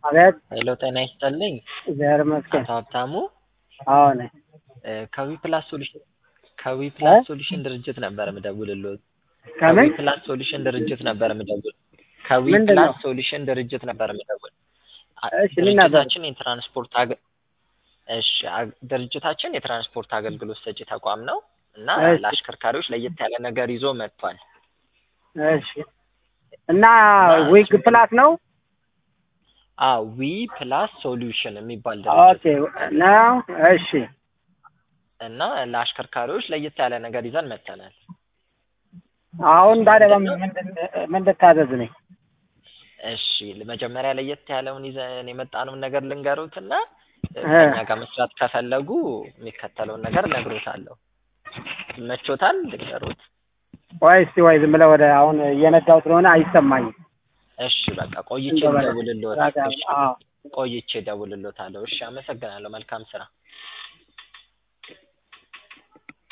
አቤት ሄሎ ጤና ይስጥልኝ እግዚአብሔር ይመስገን። አቶ ሀብታሙ አዎ ነኝ። እ ከዊ ፕላስ ሶሉሽን ከዊ ፕላስ እ? ሶሉሽን ድርጅት ነበር የምደውልልዎት። ከዊ ከምን ፕላስ ሶሉሽን ድርጅት ነበር የምደውል ከዊ ምንድን ነው? ፕላስ ሶሉሽን ድርጅት ነበር የምደውል። አ- እሺ ምን ነበር? ድርጅታችን የትራንስፖርት አገ እሺ አ- ድርጅታችን የትራንስፖርት አገልግሎት ሰጪ ተቋም ነው እና እሺ ለአሽከርካሪዎች ለየት ያለ ነገር ይዞ መጥቷል። እሺ እና እና ዊግ እሱ ፕላስ ነው? አዎ ዊ ፕላስ ሶሉሽን የሚባል ኦኬ ድርጅት ነው ነው። እሺ እና ለአሽከርካሪዎች ለየት ያለ ነገር ይዘን መጥተናል። አሁን እሱ ታዲያ ምንድን ነው? በምን ምን ልታዘዝ ነኝ? እሺ መጀመሪያ ለየት ያለውን ይዘን የመጣነውን ነገር ልንገሩትና እ፣ እ ከእኛ ጋር መስራት ከፈለጉ የሚከተለውን ነገር እነግሮታለሁ። ይመቾታል? ልንገሩት? ወይ እስቲ ወይ ዝም ብለህ ወደ አሁን እየነዳው ስለሆነ አይሰማኝም። እሺ በቃ ቆይቼ እንደው በለ ልደውልልዎት። ራጋ እሺ አዎ ቆይቼ እደውልልዎታለሁ። እሺ አመሰግናለሁ። መልካም ስራ።